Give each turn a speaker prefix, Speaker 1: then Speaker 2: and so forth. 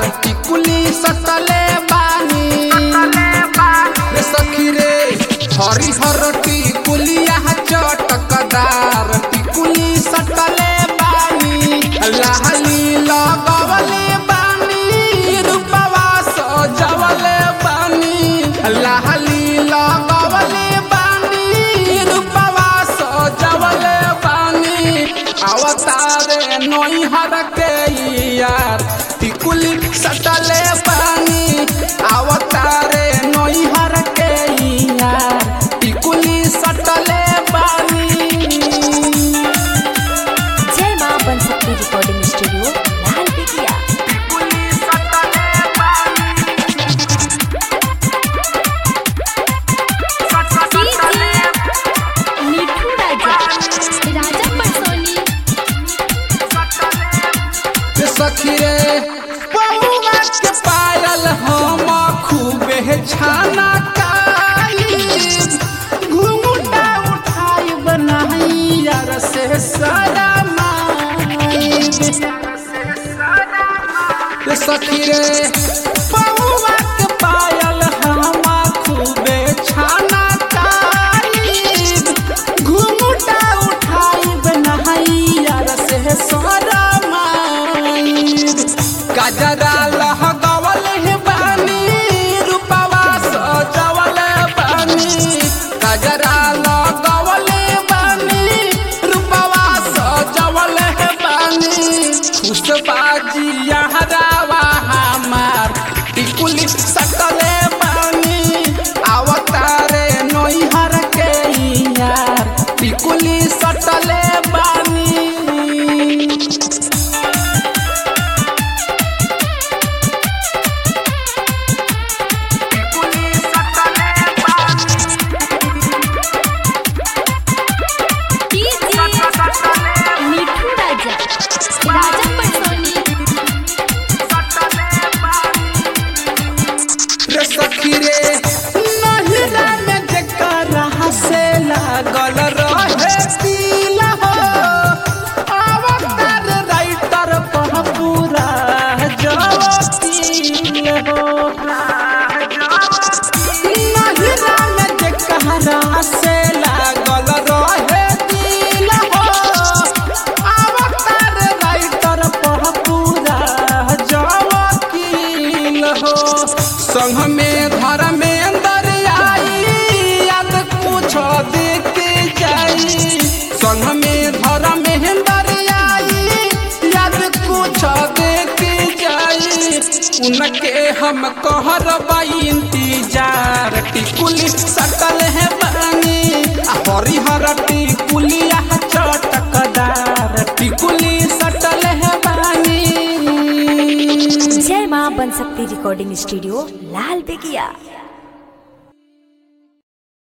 Speaker 1: टिकुली सटले बानी रे सखी रे हरिहर टिकुलिया चटकदार टिकुली सटले बानी लाहली लगवले बानी रूपवा सजवले बानी लाहली लगवले बानी रूपवा सजवले बानी अवतारे नैहर के यार टिकुली सटले बानी अवतारे नैहर के यार टिकुली सटले बानी
Speaker 2: जय माँ बन सकती रिकॉर्डिंग स्टूडियो लाल बिटिया मिठू राजा राजा परसोनी
Speaker 1: रे सखी रे पौवा के पायल हम खूबे छाना काई घुंघटा उठाई बनाई यार से सारा माई रे सखी रे पौवा के पायल हम खूबे छाना काई घुंघटा उठाई बनाई यार से सारा माई गजरा लहगवल हे बानी रूपवा सजवल बानी गजरा लगवल बानी रूपवा सजवल हे बानी खुशबाजी यहरावा हमार टिकुली सटले बानी अवतारे नैहर के यार टिकुली सटले बानी
Speaker 2: मिठू राजा राजा परसोनी
Speaker 1: रे सखी रे नहिरा में जेकरा से लागल रहे दिल हो अवतार राइटर पर पूरा जवतील हो नहिरा में जेकरा से लागल रहे दिल हो अवतार राइटर पर पूरा जवकील हो संग में धर्मेंद्र आई याद कुछ देख जाई संग में धर्मेंद्र आई याद कुछ देख जाई उनके हम कहरबा इंतजार टिकुली सटल है बानी आ हरिहर टिकुलिया चटकदार टिकुली सटल है बानी
Speaker 2: जय माँ बन सकती रिकॉर्डिंग स्टूडियो लाल बिटिया